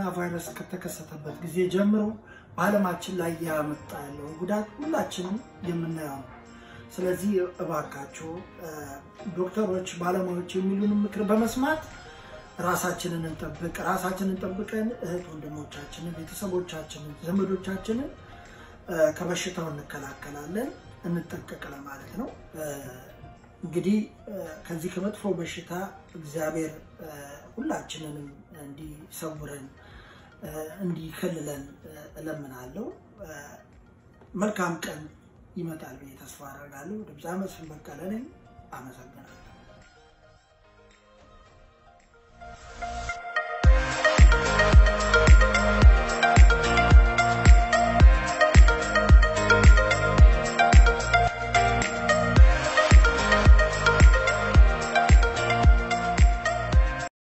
ቫይረስ ከተከሰተበት ጊዜ ጀምሮ በዓለማችን ላይ ያመጣ ያለውን ጉዳት ሁላችንም የምናየው ነው። ስለዚህ እባካችሁ ዶክተሮች፣ ባለሙያዎች የሚሉን ምክር በመስማት ራሳችንን እንጠብቅ። ራሳችንን ጠብቀን እህት ወንድሞቻችንን፣ ቤተሰቦቻችንን፣ ዘመዶቻችንን ከበሽታው እንከላከላለን፣ እንጠንቀቅ ለማለት ነው። እንግዲህ ከዚህ ከመጥፎ በሽታ እግዚአብሔር ሁላችንንም እንዲሰውረን እንዲከልለን እለምናለሁ። መልካም ቀን ይመጣል ብዬ ተስፋ አደርጋለሁ። ድምፃ መስፍን በቀለ ነኝ። አመሰግናለሁ።